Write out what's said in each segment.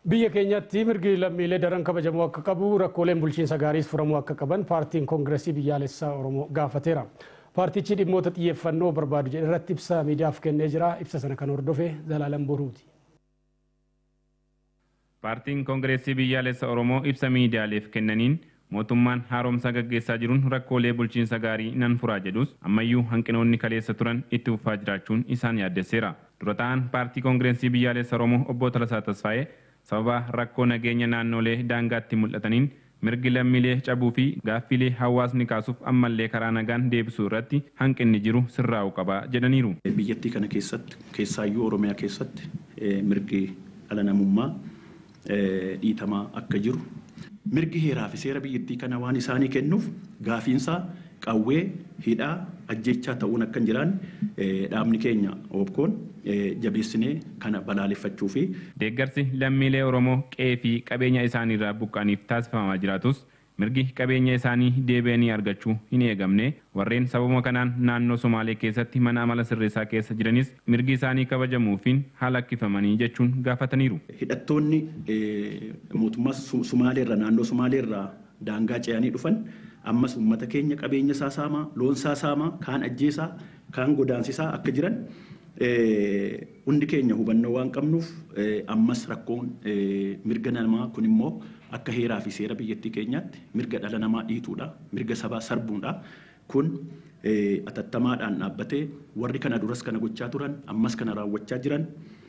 Biyya keenyatti mirgi lammiilee daran kabajamuu akka qabu rakkooleen bulchiinsa gaariis furamuu akka qaban paartiin koongireesii biyyaalessaa Oromoo gaafateera. Paartichi dhimmoota xiyyeeffannoo barbaadu jedhe irratti ibsa miidiyaaf kennee jira. Ibsa sana kan hordofe Zalaalam Boruuti. Paartiin koongireesii biyyaalessa Oromoo ibsa miidiyaaleef kennaniin mootummaan haaromsa gaggeessaa jiruun rakkoolee bulchiinsa gaarii nan furaa jedhus ammayyuu hanqinoonni kaleessa turan itti fufaa jiraachuun isaan yaaddesseera. Dura ta'an paartii koongireesii biyyaalessa Oromoo obbo Talasaa Tasfaayee sababa rakkoo nageenya naannolee daangaatti mul'ataniin mirgi lammiilee cabuu fi gaaffilee hawaasni kaasuuf ammallee karaa nagaan deebisuu irratti hanqinni jiru sirraa'uu qaba jedhaniiru. Biyyattii kana keessatti keessaayyuu Oromiyaa keessatti mirgi dhala namummaa dhiitamaa akka jiru mirgi heeraa fi seera biyyattii kana waan isaanii kennuuf gaafiinsaa qawwee hidhaa ajjechaa ta'uun akka hin jiraanne dhaabni keenya oobkoon jabeessinee kana balaaleffachuu fi Deeggarsi lammiilee Oromoo qe'ee fi qabeenya isaaniirraa buqqaaniif taasifamaa jiraatus mirgi qabeenya isaanii deebi'anii argachuu hin eegamne warreen sababa kanaan naannoo Somaalee keessatti mana amala sirreessaa keessa jiranis mirgi isaanii kabajamuufiin haala akkifamanii jechuun gaafataniiru. hidhattoonni mootummaa Sumaaleerraa naannoo Sumaaleerraa daangaa ce'anii dhufan ammas uummata keenya qabeenya isaa saamaa loon isaa saamaa kaan ajjeesaa kaan godaansisaa akka jiran hundi keenya hubannoo waan qabnuuf ammas rakkoon mirga namaa kun immoo akka heeraa fi seera biyyattii keenyaatti mirga dhala namaa dhiituudha mirga sabaa sarbuudha kun atattamaadhaan dhaabbatee warri kana duras kana gochaa turan ammas kana raawwachaa jiran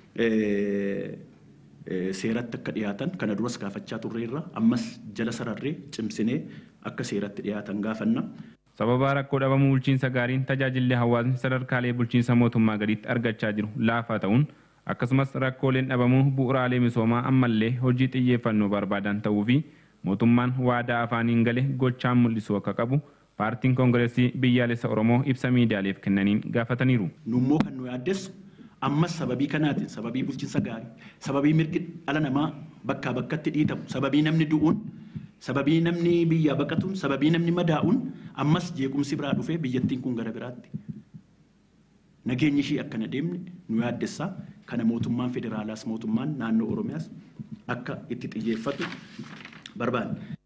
seeratti akka dhiyaatan kana duras gaafachaa turreerra ammas jala sararree cimsinee akka seeratti dhiyaatan gaafanna. Sababa rakkoo dhabamuu bulchiinsa gaariin tajaajilli hawaasni sadarkaalee bulchiinsa mootummaa gadiitti argachaa jiru laafaa ta'uun akkasumas rakkooleen dhabamuu bu'uraalee misoomaa ammallee hojii xiyyeeffannoo barbaadan ta'uu fi mootummaan waadaa afaaniin gale gochaan mul'isuu akka qabu paartiin koongireesii biyyaalessa Oromoo ibsa miidiyaaleef kennaniin gaafataniiru. Nummoo kan nu yaaddeessu ammas sababii kanaatiin sababii bulchiinsa gaarii sababii mirgi dhala namaa bakkaa bakkatti dhiitamu sababii namni du'uun sababii namni biyyaa baqatuun sababii namni madaa'uun ammas jeequmsi biraa dhufee biyyattiin kun gara biraatti nageenyi ishii akkana deemne nu yaaddessaa kana mootummaan federaalaas mootummaan naannoo oromiyaas akka itti xiyyeeffatu barbaanna.